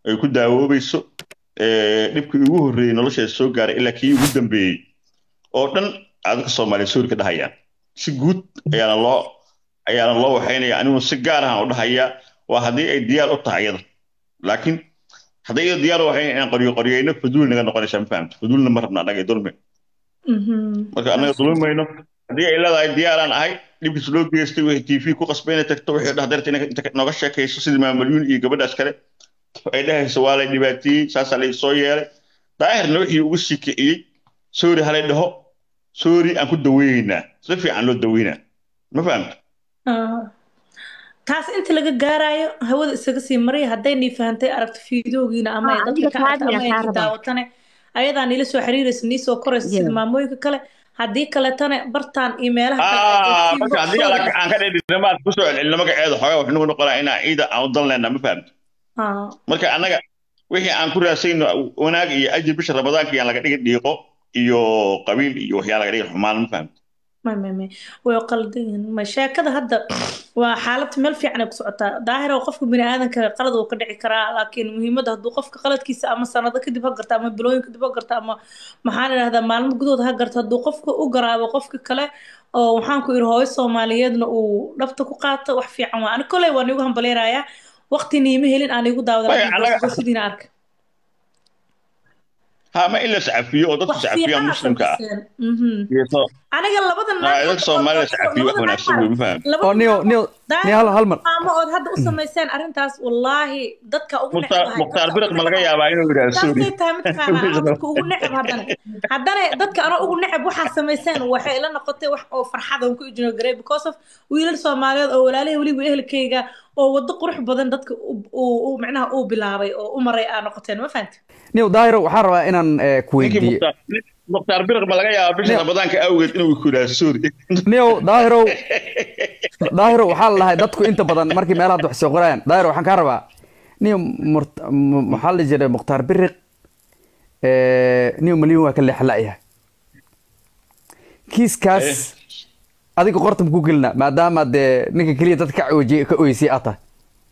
ay ku daawoobayso dhibkii ugu horreeyey nolosheeda soo gaaray ilaa kii ugu dambeeyey oo dhan dadka soomaaliya soori ka dhahayaan si guud ayaana loo ayaana loo waxaynaya anigu si gaar ahaan u dhahayaa waa haddii ay diyaar u tahay iyada laakiin hadday iyada diyaar u waxayn inaan qoryo qoryayno faduul naga noqonaysaa ma fahamta faduulna ma rabna annaga dulmi marka annaga dulmayno haddii ay leedahay diyaaraan ahay dhibkiis loo geystay wixii t v ku qasbay inay tagto wixii dhahdarta inay nooga sheekayso sidii maamalyuun iyo gabadhaas kale ay dhahayso waa lay dhibaatiyey saasaa lay soo yeelay daahirna wixii ugu sii kiciyey soori halay dhaho soori aan ku daweynaynaa si fiican loo daweynaa ma fahamta taas inta laga gaarayo hawada isaga sii maraya hadday nii fahantay aragto fiidoogiina ama ay dadka ka aragta ama ay daawatane ayadaa niila soo xiriiraysa nii soo koraysa sida maamooyinka kale haddii kaletana bartaan iyo meelaha marka haddii aan ka dhedhinamaad kusoo celcelino magaceeda xoogaa wax nagu noqonaa inaa ciida aan u dalnayna ma fahamta marka annaga wixii aan ku raasayno wanaag iyo ajir bisha ramadaanka iyaan laga dhigin dhiiqo iyo qabiil iyo waxyaa laga dhigin xumaan ma fahamta way qaldan ma sheekada hadda waa xaalad meel fiican ay ku socotaa daahir oo qofka bini aadanka qalad uu ka dhici karaa laakiin muhiimadda hadduu qofka qaladkiisa ama sanado kadib ha garta ama bilooyin kadib ha garta ama maxaan idhahdaa maalmo gudood ha garta hadduu qofka u garaabo qofka kale oo waxaan ku ihi hooyo soomaaliyeedna uu dhabta ku qaato wax fiican waa ani koley waan igu hambaleynayaa waqti niima helin aan igu daawada sidiina arka ha ma in la sacafiyo oo dadka sacafiya muslimka ah aniga labada dadka soomaalida sacafiyo wax wanaagsan wey ma faham oo niyo niyo niyo hal hal mar ama ood hadda u samayseen arrintaas wallaahi dadka ugu mukhtaar biriq ma laga yaabaa inuu yidhaahdo saasay tahay mataqaanaa dadka ugu necab haddana haddana dadka anoo ugu necab waxaa samayseen waxay ila noqotay wax oo farxada ku ijino garay because of wiilal soomaaliyeed oo walaalahay weliba ehelkayga oo waddo qurux badan dadka uu micnaha uu bilaabay oo u maray aa noqoteen ma fahamti niyo daahiro waxaan rabaa inaan ku weydiiyo mukhtaar biriq ma laga yaabaa bisha ramadaanka awgeed inuu ku yidhaahdo sorry niyo daahirow daahiro waxaa la dhahay dadku inta badan markii meelaha wax soo qorayaan daahiro waxaan kaa rabaa niyo maxaa la jiray mukhtaar biriq niyo malyan waa ka leexla'yahay kiiskaas adiga qorta maku gelina maadaama dee ninka keliya dadka ka oojiyay ka oysay aad tahay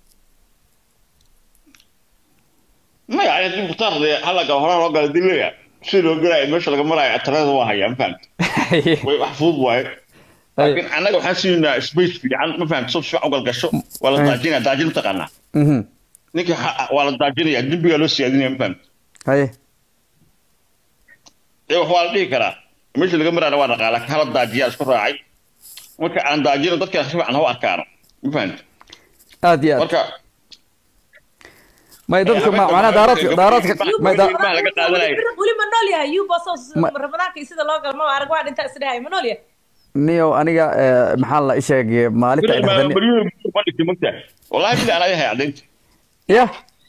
maya ani mukhtaar dee halaga horaa loo gala dileya si loo gelaayo meesha laga maraayo talada waa hayaa ma fahamta way wax fudud waaye laakiin annaga waxaan siinaynaa space fiican ma fahamta soo fiican ugal gasho waa la daajinaya daajin taqaanaa ninka waa la daajinaya dembigaa loo siyaadinaya ma fahamta haye ee wax waa la dhihi karaa meesha laga maraana waa dhaqaa laakiin hala daajiyaa isku raacay marka aan daajino dadka si fiican ha u arkaano ma fahamta aad iyo aad marka may dadka ma macnaha daaradka daaradka may da laga qaadanayo weli ma nool yahay yuubas ramadaanka iyo sida loo galo ma arag waa dhintaa isdhahay ma nool yahay niyo aniga maxaa la isheeg maalinta ay dhahdan wallahi bila anaa yahay cadaynta ya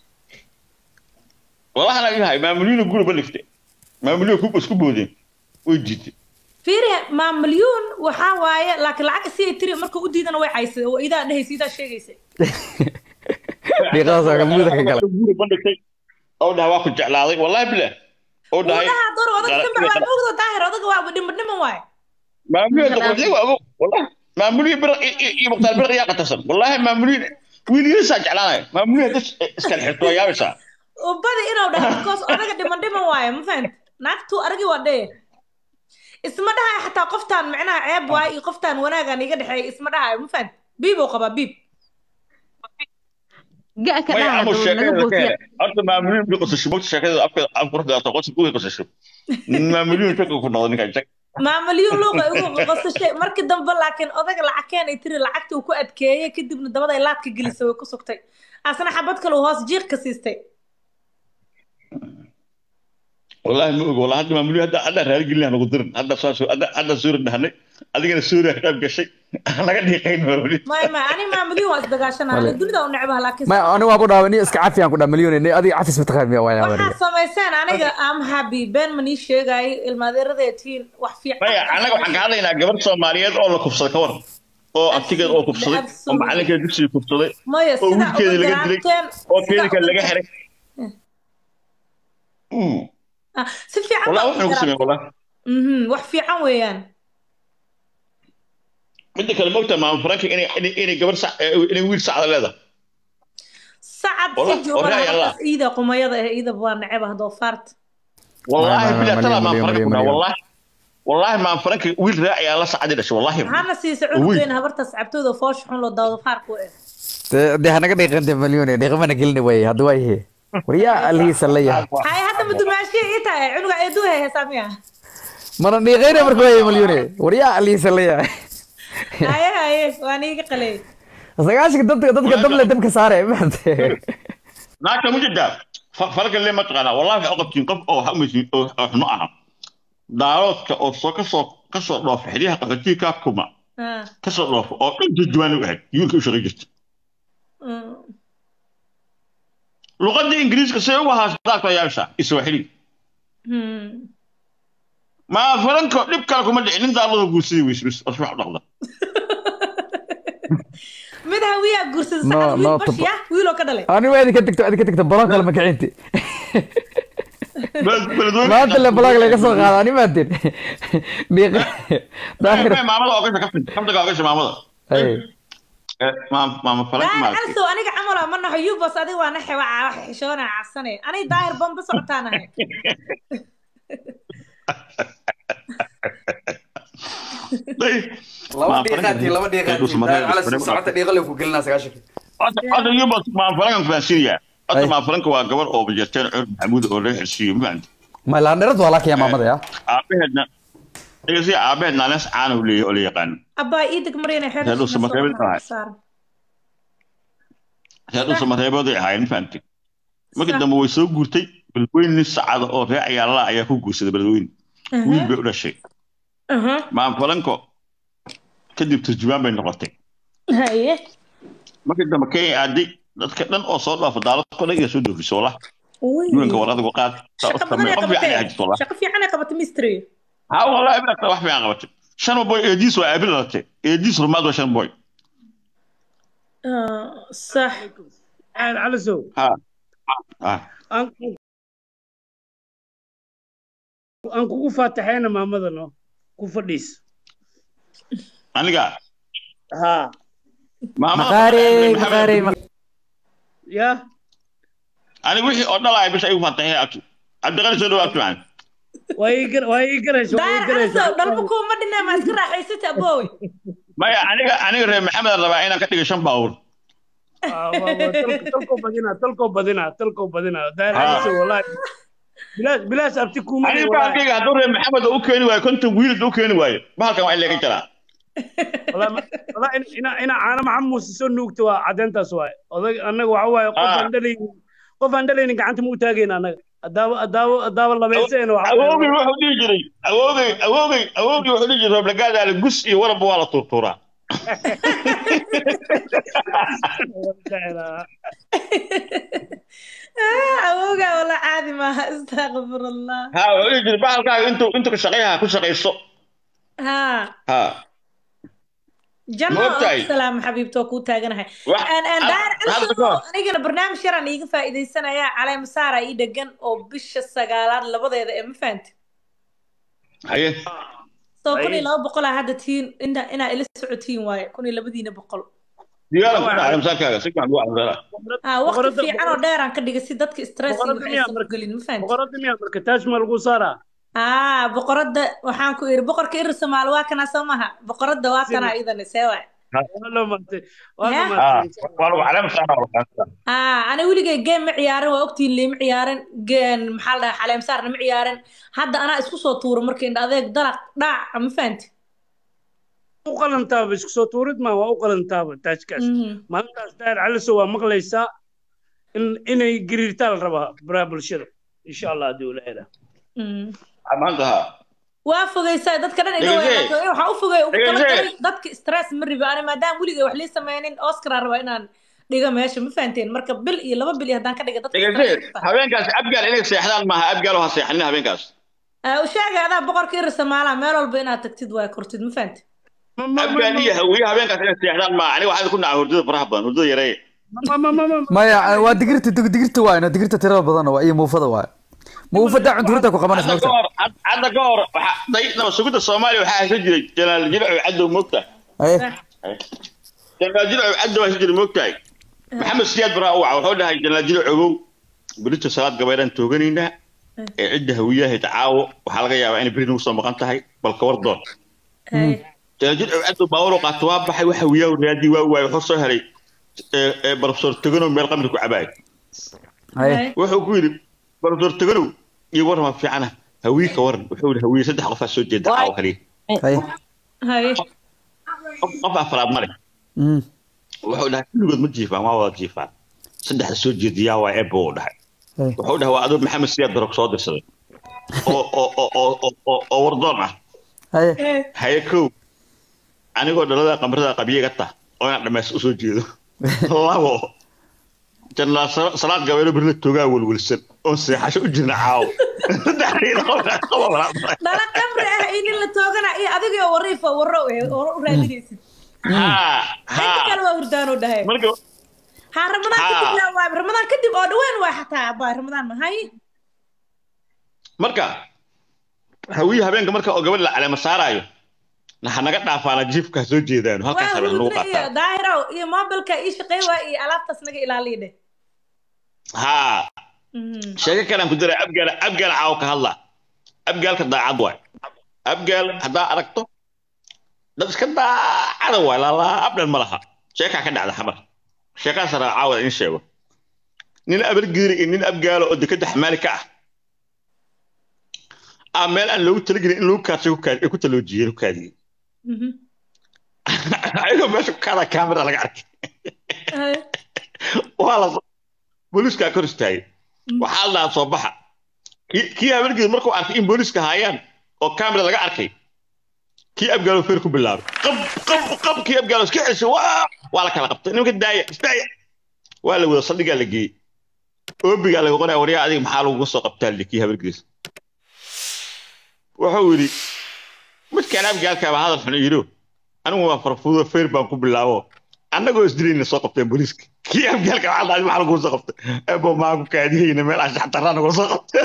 wallahi anaa yahay maamulyuuna guri ba dhigtay maamulyuuna ku isku boodeen way jiitay fiiri maamulyuun waxaa waaye laakiin lacag si ay tiri marka u diidana way caysay oo idaa dhehaysa idaa sheegaysay dhiiqadaas waa muda ka gala guri ba dhigtay oo dhaha waa ku jeclaaday wallahi bila oo dhahay wadaha door odaga ka baa moogdo daahir odaga waa dhima dhiman waaye maamulyuun doqortay waa ogo wallahi maamulyuun bir iyo muqtaar bir yaa qatarsan wallahi maamulyuun wiiligiisaa jeclaanaya maamulyuun dad iskala xirto waa yaabaysaa ubadi inuu dhaho because odaga dhiman dhiman waaye ma fahamti naagtu aragi waa dhee isma dhahayo xataa qoftaan micnaha ceeb waaye iyo qoftaan wanaagan iga dhexeeya isma dhahayo ma fahamti biib uu qabaa biib horta maamuliin bi qosasho mogta sheekada afka af quruxda ato qosi uga qosasho maamuliin shaka ku noqdo ninkan shak maamulyuun luuqa ugu qosashay markii dambe laakiin odaga lacag keen ay tiri lacagtii uu ku adkeeyey kadibna dabada ay laadka gelisay way ku sugtay asna xabad kale uu hoos jiiq ka siistay والله ما أقول والله هذا ما مليون هذا هذا رجال قلنا نقدر هذا صار هذا هذا سورة نحن هذا كنا سورة كتاب كشيء أنا قاعد يقين ورولي ما ما أنا ما مليون واس دقاشنا أنا الدنيا ده ونعبها لكن ما أنا وأبو داوني اسك عافية أنا كنا مليون إني أدي عافية متخيل يا ويا وري waxaa samaysaan aniga am happy been manii sheegay ilmaadeeradeetiin wax fiican maya anaga waxaan ka hadlaynaa gabar soomaaliyeed oo la kufsaday ka waran oo abtigeed oo kufsaday oo macalinkeed dugsiga kufsaday maya oo sida wiilkeedii laga dilay oo keedii kale laga xiray si fiican والله waxaan ku sameeyay والله mhm wax fiican weeyaan midda kale moogta maam franki inay inay gabar sac inay wiil sacda leedahay sacad Wallah, si joogan warraa yalla. halkaas iida qumayada eh iida waa neceba doofaarta والله ما- ما- بلا ما- ترى ما مليون- فرق مليون- كنا مليون. والله والله ما فرق ويل راعي الله سعد دش والله maxaana siisay Uy. cunugeena habartaas cabtooda foosh xun loo doofaarku eh dee dee hanaga dhiiqanta malyuune dhiiqamana gelini way hadda waa ihe waryaa alihiisa la yahay hay hadda madumaashiya ii tahay cunuga eeduu hay heesaa miya mana dhiiqayna marka waye malyuune waryaa alihiisa la yahay haye haye waan iiga qalay sagaashanka dadka dadka dable dabka saare maante naagta mujida farq le ma taqaana wallahi waxa qabtiin qof oo hamisi oo xuno ah daaroodka oo soo ka soo ka soo dhoof xiriyaha qaxootiga ka kuma Ah, ka soo dhoof oo dhan jijwaan u ahayd yuulka u shaqay jirta mm. luqadda ingiriiska say uga haasdaarka yaasha iswaaxili Hmm. ma faranko dhib kale kuma dhicin nin daalada guursaday weysbis oo wax dhaqda mid hawiyaa guursada No, sacad no, wiil bashiya wiiloo ka dhalay ani waa idinka tagto idinka tagto baloog kale makacinti maanta le baloog laga soo qaada ani maatin dhiiqa daahir maamada oo gasha kafin kaftaga oo gasha maamada ay maama maama faranka daahir maaragtay calsow aniga camal ma naxo yubos adiga waa naxe waa wax xishoona cabsane aniga daahir bamba socotaanahay laba dhiiqaati laba dhiiqaati daahir cala si socota dhiiqa le ku gelinaa sagaashanka Hadda yubas maa farankan fahansiinaya hadda Ay. maa faranka waa gabar oo bajarteen cur maxamuud oo reer xirsiiyo ma fahanti ma laandherad waa laakaya maamada ya aabaheedna dhegeysi aabaheed naales caana u leeyahay oo la yaqaano abbaa iidag maryana xeer Reer Dhuusa Mareebad tahay. reer dhuusa mareebooday ahaayeen ma fahanti markii dambe way soo guurtay beledweyne nin sacada oo reer ayaala ayaa ku guursaday beledweyne wiil bay u dhashay maa faranko kadib turjumaan bay noqotay haye markii dambe kenya aaday dadka dhan oo soo dhaafa daaladko dhan iyo soo doofiso wallah yuwanka war adigu qaad shaqo badan ay qof fiican ay qabatay hajito wallah shaqo fiican ay qabatay mystery ha wallahi ibnata wax fiican qabatay shan boy eediis waa aabil dhalatay eediis rumaad waa shan boy Ah, sax عاد على سو ha ha aan kugu faataxayna maamadano ku fadhiis aniga ha maqaare maqaare ya aniga wixii oo dhalaya bisha igu faataxay abtu cabdiqani soo dhawaad fiican waa ii gar- waa ii garaysa waa ii daahir garaysa calsow dhalma kuuma dhinaa ma iska raaxaysata aboowe maya aniga aniga reer maxamed rabaa inaan ka dhigo shan baawur Ah, waa- waa tolko- tolko badina tolko badina tolko badina daahir Ah. caliso wallahi bilaash bilaash abti kuuma aniga baalkayga hadduu reer maxamed u keeni waayo konton wiil u keeni waayo bahalkan waa in laga jaraa ina ina caana maxamed muuse soo nuugta waa caddeyntaas waay odag annaga waxa waaye qof Ah. aan dhalaynin qof aan dhalaynin gacanta ma u taagayna annaga adaaba adaaba adaaba labayseena waxa awoogay wuxuu dhihi jiray awoogay awoogay awoogay wuxuu dhihi jiray roblagaadaale gus iyo warabba waa la tuurtuuraa awoogaa wala caadi maaha astaqfirullah ha wuxuu dhihi jiray bahalkaaga intuu intuu ka shaqeeyaha ku shaqayso ha ha janno Ma ogtahay? salaam xabiibto kuu taaganahay Wax- Aan- aan daahir hadda calsow ka hor. anigana barnaamij yaraan iiga faa'iidaysanayaa caleema saara ii dhegan oo bisha sagaalaad labadeeda ee ma fahanti haye soo kun iyo Ay. laba boqol aa hadda tihiin inaa inaa ila socotiin waaye kun iyo labadiina boqol digaalan ku dhacay masaakaaga si fiican ugu cadaala ha waqti Boqorada- fiican oo dheeraan ka dhigay si dadka stress iyo Boqorada waxay miyaa soo marka- gelin ma fahanti boqorada miyaa marka taaj ma lagu saaraa haa boqoradda waxaan ku iri boqorka iri soomaali waa kanaa soo maha boqoradda waa kanaa idane see waay waa loo maantay waa Ya. loo ha maantay waa lagu caleema saara haa ana weligay game ma ciyaarin waa ogtiin liima ciyaarin geen maxaa la dhahaa xaleem saarna ma ciyaarin hadda anaa isku soo tuuro marka indha adeeg dalaq dhaac ma fahanti u qalantaaba isku soo tuurid ma waa u qalantaaba taajkaas Mhm. maalintaas daahir caliso waa maqlaysaa in inay gariirtaa la rabaa baraha bulshada insha allah haddii uu leeyahay Mhm. maanta ha waa fogeysaa dadka dhan ina Dhegeyse. weynaatay waxaa u fogey ugu Dhegeyse. talagalay dadka stress ma ribi ani maadaama weligay wax lii sameynin oscar aan rabaa inaan dhigo meesha ma fahanteen marka bil iyo laba bil iyo haddaan ka dhiga dadka stress dhegeyse ma fahmo. habeenkaas abgaal inay seexdaan maaha abgaal ha seexanin habeenkaas Ah, u sheegay adaa boqorka iri soomaalaa meel walba inaad tagtid waa kortid ma fahanti Ma- ma- ma- abgaal iyo hawiye habeenkaas inay seexdaan maaha aniga waxaan ku nacay hurdada faraha badan hurdada yareeye ma- ma- ma- ma- maya waa digirta dig- digirta waayno digirta tirada badan waa iyo muufada waay muufada cunturinta ku qabanaysa hadda ka mogta hor had- hadda ka hor waxaa day naba sugidda soomaaliya waxaa haysan jiray jalaal jilacu cadow moogta Aye. jalaal jilacu cadow haysan jiray moogtahay maxamed siyaad baraa u waca wuxuu dhahay janaajilo ogow berito salaad gabaydaan tooganaynaa ee cidda hawiyaha tacaawo waxaa laga yaabaa inay beri nagu soo maqan tahay balka war doon Hay. janaajil ciddu baawaro qaato waa baxay waxa hawiyaha raadii waa waay wuxuu soo helay ee ee barofesor teganow meel qamri ku cabaay haye Hay. wuxuu ku yidhi barofesor teganow iyo warama fiicana hawiye ka waran wuxuu yidhi hawiye saddex qofaa soo jeeda caawo kaliya haye Hay. qof qof afraad male Mm. wuxuu dhahay kulligood ma jiifaan waa wada jiifaan saddexda soo jeediyaa waa ebo uu dhahay haye wuxuu dhahay waa adoo maxamed siyaad barog soo dirsaday oo oo oo oo oo- oo oo wardoon ah haye Hay. haye kow anigoo dhalada qamrada qabyiga ta oo inaan dhammays usoo jeedo labo jannaal Sa- salaad gabeelo birla toogaa welwelsan oo seexasho u jirna caawo saddexdiina qofkaa qaba walaal. dhala qabri ah iyo nin la toogana iyo adigoo wariifa warro eh, warro u raadinaysid haa inta kale haa waa hurdaan u dhahay marka ha ramadaan Haa. kadib yaa waay ramadaan kadib oo dhawaan waay xataa abaa ramadaan ma hay marka hawiye habeenka marka oo gabadh la caleema saaraayo naha naga dhaafaana jiifka ha soo jeedaan halkaas waa habeen lagu hurda iyo qaataa daahirow iyo mobilka ii shaqey waa iyo alaabtaas naga ilaaliya dheh haa Mhm. sheeko kalaan ku diray abgaal abgaal caawo ka hadla abgaalka daacad waay abgaal haddaa aragto dad iska daacada waay laalaa abdhan ma laha sheekaa ka dhacda xamar sheekaas raa caawada in sheego nin abargiiri iyo nin abgaalo oo dekada xamaali ka ah aa meel aan loogu talagelin in lagu kaadsay ku kaadi- ku taloojiyeen ku kaadiyey Mhm. ayagoo meesha ku kaadaa kaamera laga arkay Hay. waa la booliiskaa kor istaagay waxaa la soo baxa kii kii habargeed markuu arkay in booliiska haayaan oo kaamera laga arkay kii abgaalo feer ku bilaabay qab qab qab kii abgaalo iska ceshay waa waa la kala qabtay nimanka daaya isdaaya waa la wada saldhigaa la geeyey oobigaa laga qoraya waryaa adiga maxaa laguga soo qabtaa li kii habargeed wuxuu yidhi midkaan abgaalkaaba hadal xun yidho anigu waa farfuudo feer baan ku bilaabo annagoo isdilayna soo qabteen booliiska kii abgaalka waxaa dhahay maxaa lagu soo qabtay ebo maa ku kaadiyeyna meel aan shaxtarraa nagu soo qabtay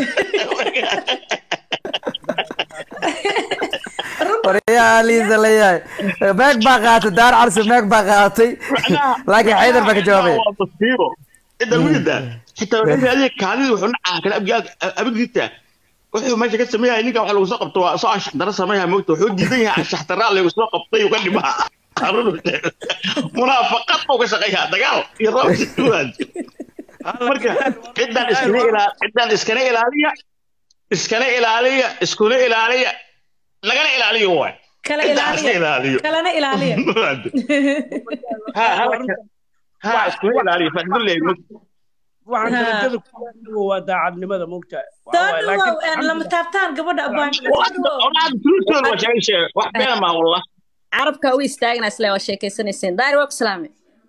waryaa liisa leeyahay meeg baa qaadatay daar carsi meeg baa qaadatay laakiin xaydar baa ka jawaabaya waa masiibo cidda wigida xitaa waxay raadiyeen kaadida wuxuu nacaa kale abgaalka abagdiita wuxuu meesha ka sameeyahay ninka waxa lagu soo qabto waa soo anshaxdara sameeyaha moogta wuxuu diidan yahay anshaxdaraa lagu soo qabtay uga dhimaa munaafaqad buu ka shaqeeyaa dagaal iyo roob marka ciddaan iskana ilaa ciddaan iskana ilaaliya iskana ilaaliya iskuna ilaaliya lagana ilaaliyo waay kala ciddaan iska ilaaliya ilaaliyo kalana ilaaliya ha ha ha iskuna ilaaliyo faa'iido leeyahay waxaan Haa. darajada ku gaadhay waa daacadnimada moogtahay soo dhawow lama taabtaan gabadha abaan wax been maa wallah carabka u istaagna isle waa sheekeysanayseen daari waa ku salaame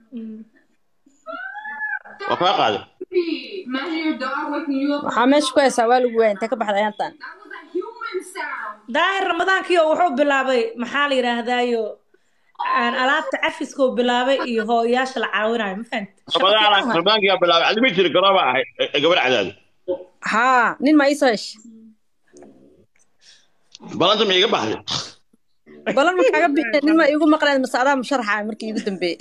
waa kaa qaaday Imagine your dog waking you up. waxaa meesha ku haysaa waa lagu waaya intee ka baxday ayaantan That was a human sound. daahir ramadaankiyo wuxuu bilaabay maxaa la yidhaahdaayo aan alaabta cafiskuu bilaabay iyo hooyayaasha la caawinayo ma fahamti ramadaan ramadaankiyaa bilaabay adima jiri garooba ahay gabar cadaado haa nin ma iisoo hesha balanta ma iga baxday balan ma kaaga bixin nin ma iigu maqleen mase adaa musharaxa markii iigu dambeeyey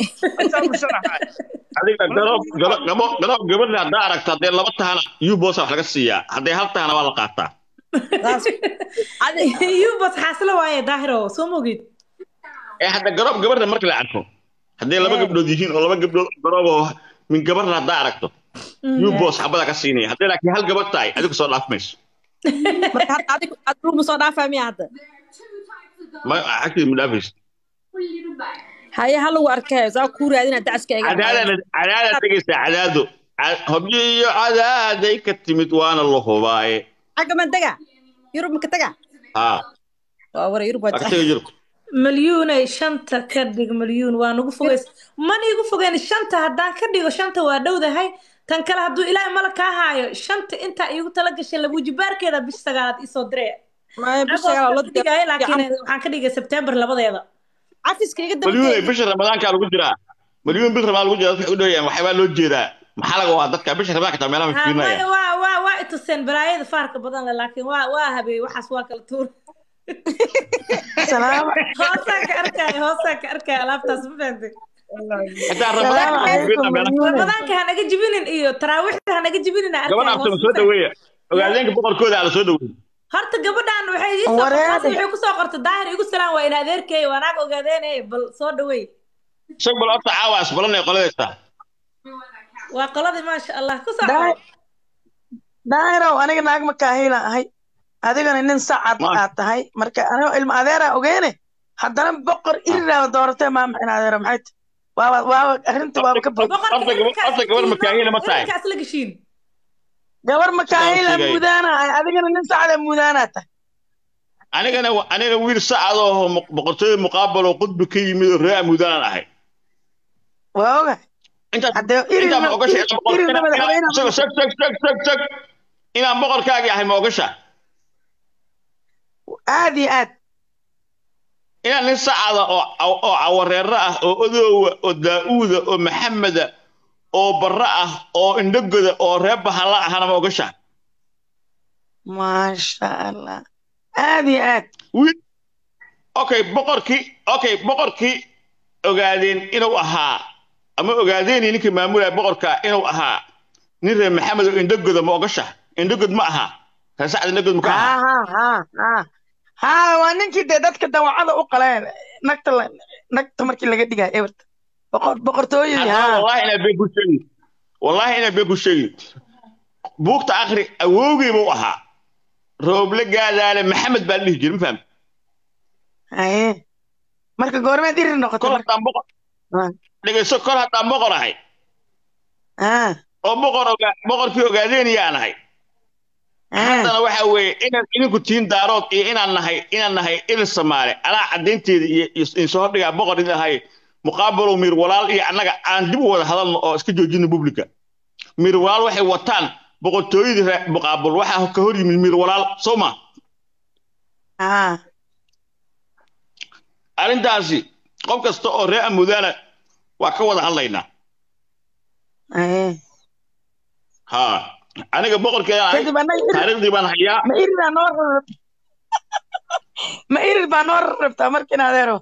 adiga garoob garo- gabo- garoob gabadha haddaa aragto haddee laba tahana yubosa wax laga siiyaa haddee hal tahana waa la qaataa saas adi yubas xaasilo waaye daahiro soo mogid ee hadda garoob gabadha marka la arko haddee laba Eh. gabdhood yihiin oo laba gabdhood garoob oo min gabarna haddaa aragto yubos xabada ka siinaya haddee laakiin hal gabadh tahay adigu soo dhaaf mayso marka hadda adigu adigu ma soo dhaafaa miya hadda There are two types of dogs ma agteed ma dhaafayso for you to buy. haye ha lagu arkay saa kuu raadina dacaska iga cadaada cadaada tegaysa cadaado Ca- hobyo iyo cadaaday ka timid waana la hubaaye xagga man tega yurub maka tega haa waa wara yurub waa waa ka tega jiro malyuunay shanta ka dhig malyuun waa nagu fogeys mana igu fogeyn shanta haddaan ka dhigo shanta waa dhowdahay tan kale hadduu ilaahay mala kaa haayo shanta intaa iigu tala gashay labuujibaarkeeda bish sagaalaad isoo diree maya bishaga la dhigaya laakiin waxaan ka dhigay sebtembar labadeeda cafiska iga malyuunay dambeeyay bisha ramadaankaa lagu jiraa malyuun bil ramadaan lagu jiraa waxay u dhowayaan waxbaa loo jeedaa maxaa laga waa dadka bisha ramadaanka taa meelaha Ha, maya, fiirinaya waa waa waa ituseen balaayada faarka badan leh laakiin waa waa habeey waxaas waa kala tuur salaam hoosaan ka arkaya hoosaan ka arkaya alaabtaas ma fahamtay xitaa salaamu ramadaanka calaykum malyuune ramadaanka hanaga jibinin iyo taraawiixda hanaga jibinin gabadha abtama soo dhaweeya ogaadeenka boqorkooda ala soo dhaweeya horta gabadhan waxay ii soo Wareede. qortay waxay ku soo qortay daahir igu salaan waa in adeerkeey waa naag ogaadeenay bal soo dhaweey isag bal horta caawa asbalanay qoladaysta waa qoladii maasha allah ku soo Daahir- daahirow aniga naag makaahiila ahay adigana nin sacad Ma- aad tahay marka anigoo ilma adeera ogeene haddana boqor iriraa dooratee maa macin adeera maxay tahay waaba waaba arrinta waaba ka bog boqorka Horta gabadh- irinkaas horta gabadh makaahila ma tahay? irinkaas la geshiin gabar makaahiila Sawirkayga. mudaana ahay adigana nin sacada mudaanaa tahay anigana aniga wiil sacad oo mu- boqortooyo muqaabal oo qudbi ka yimid oo reer amuudaan ahay waa oga intaas haddee intaa ma irirna ogasha inaan boqor- irirna inaan- madaxweyne inaan- isagoo sag sag sag sag sag inaan boqorkaagii ahay ma ogasha aad iyo aad inaan nin sacada oo caw- oo cawareero ah oo odoowa oo daa'uuda oo maxameda oo barra ah oo indhogoda oo reer bahalla ahana ma ogasha maasha allah aad iyo aad wiil okay boqorkii okay boqorkii ogaadeen inuu ahaa ama ogaadeen ninkii maamulaya boqorka inuu ahaa nin reer maxamed oo indhogoda ma ogasha indhogod ma aha reer sacad indhogod ma ka ha aha ha ha ha ha waa ninkii dee dadka dawacada u qaleen nagta la- nagta markii laga dhigayo eberta boqor boqortooyadii Haddaba ha wallahi inaa been ku sheegi wallahi inaa been ku sheegi buugta akri awowgii buu ahaa rooble gaadaale maxamed baa la dhihi jiray ma fahamta haye marka goormeed irir noqotay kol marka haddaan boqor Ah. dhegeyso kol haddaan boqor ahay ha oo boqor ogaa boqorkii ogaadeenayaan ahay ha haddana waxa weeye inaan idinku tiin daarood iyo inaan nahay inaan nahay il soomaale anaa caddaynteeda iyo iyo insoo hordhigaa boqor idin ahay muqaabalow miir walaal iyo annaga aan dib u wada hadalno oo iska joojino publica miir walaal waxay wataan boqortooyadii reer muqaabal waxaa ka hor yimid miir walaal soo ma ha arrintaasi qof kasta oo reer amudaana waa ka wada hadlaynaa haye ha aniga boqorkeeda ahay kadib annaga irir taariikhdii baan hayaa ma iriraa noo rarab ma irir baa noo rarabtaa markiin adeero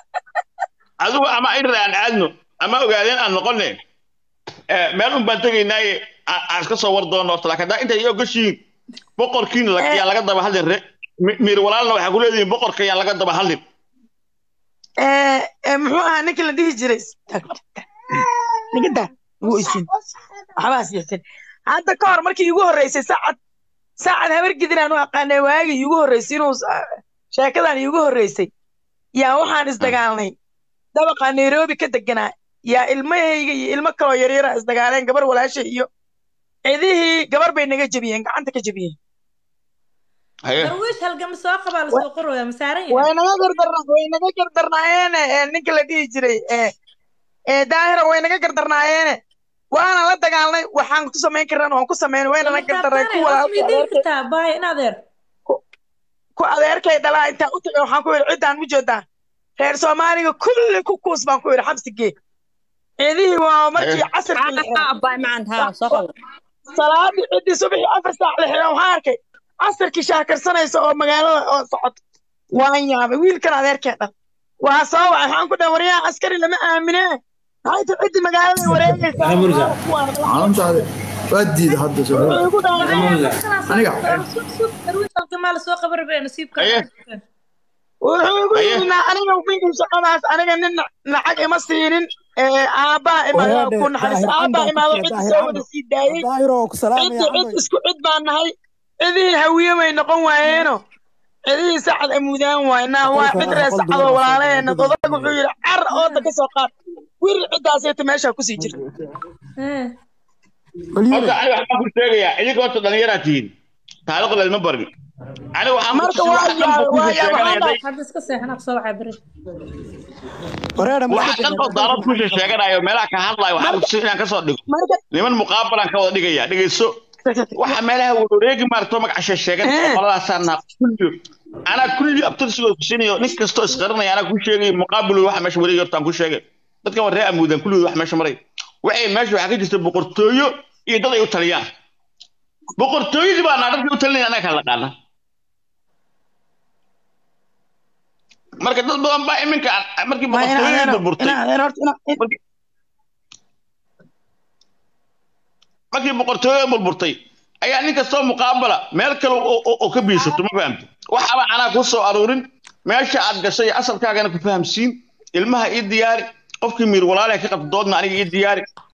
adigu ama irir aan aadno ama ogaadeen aan noqonne Eh, meel un baan tegaynaaye aan aan iska soo war doono horta laakiin haddaa intay iyo gashiin boqorkiina la- yaa laga daba hadlin re Mi- miir walaalna waxaa ku leedihiin boqorka yaa laga daba hadlin ee ee, muxuu ahaa ninkii la dhihi jiray nigada wuu isin waxbaas yeesan hadda ka hor markii iigu horreysay saacad saacad habar gidinaan u aqaanay waagii iigu horreysay inuu sa- sheekadan iigu horreysay yaa waxaan isdagaalnay dabaqa nairobi ka deganaa yaa ilmahayga iyo ilmo kaloo yaryara isdagaaleen gabar walaasha iyo cidihii gabar bay naga jebiyeen gacanta ka jebiyeen haye darwiish halgama soo qabaa lasoo qoraya ma saaran yahay way naga gardarna way naga gardarnaayeene ee ninka la dhihi jiray ee ee daahira way naga gardarnaayeene waana la dagaalnay waxaan ku samayn karran waan ku samayn wayna na gardarnay ku walaalkay miidin adeerkay kartaa baay in adeer ku adeerkay dhalaa intaan u tagay waxaan ku yidhi ciddaan u jeedaa reer soomaaliga kulli ku kuus baan ku yidhi xabsigee ciidihii waa markii casirkii la xiray abaay macan haa soo qabo salaadii ciddii subaxii afar saac la xiray waxaan arkay casirkii shaakarsanaysa oo magaalada oo socoto waan yaabay wiilkan adeerkee dhan waa soo wacay waxaan ku dhahay waryaha askari lama aamine maxay tahay ciddii magaalada wareegaysaa caalamtaada waa diida hadda soo Wuxuu igu dhahay aniga darwiish halgamaa lasoo qaban rabee nasiibka Aye. wuxuu igu Aye. yidhi "Na- aniga wiilkan shaqadaas aniga nin lacag ima siinin ee aabbaa imaado ku naxariis aabbaa imaado cidda soo wada sii daayey daahiro ku salaamaya cidda cid isku cid baan nahay cidihii hawiye way noqon waayeeno cidihii sacad amuudaan waynaa waa cid ree sacadoo walaalaheena odag wuxuu yidhi car ooda ka soo qaad wir ciddaasayta meeshaa kusii jirta horta aniga waxbaan ku sheegayaa idinka horta dhallinyaraa tihiin taariikhda ilma barin aniga waxaan Marka ku waa wax dhan buu yaa- waa kusoo yaa- sheeganaya waxaan day hadda iska seexan aqsoo waxaa beri wareera wax dhan oo daarad kusoo sheeganayo meelaha ka hadlayo waxaan kutusin inaan kasoo dhigo marka niman muqaabalaan ka wada dhigaya dhegeyso waxa meelaha wareegi maarto magaca sheegan Eh. qoladaasaan naa kulli anaa kulli abtirsigoo kusinayo nin kastoo isqarinaya anaa ku sheegay muqaabilu waxa meesha wareegi hortaan ku sheegay dadkan waa ree amuudan kulligood wax meesha maray waxay meesha waxaa ka jirta boqortooyo iyo dad ay u taliyaan boqortooyadii baa naa dadkii u talinaya annaga kala dhaqaana marka dad badan baa iminka markii ma ina boqortooyadii adeero burburtay ina adeero horta ina markii markii boqortooyada burburtay ayaa nin kastoo muqaabala meel kale oo oo- oo ka biisato ma fahamta waxaaba anaa ku soo aruurin meesha aad gashay asalkaagana ku fahamsiin ilmaha ii diyaari qofkii miir walaalaha ka qabta doodna aniga ii diyaari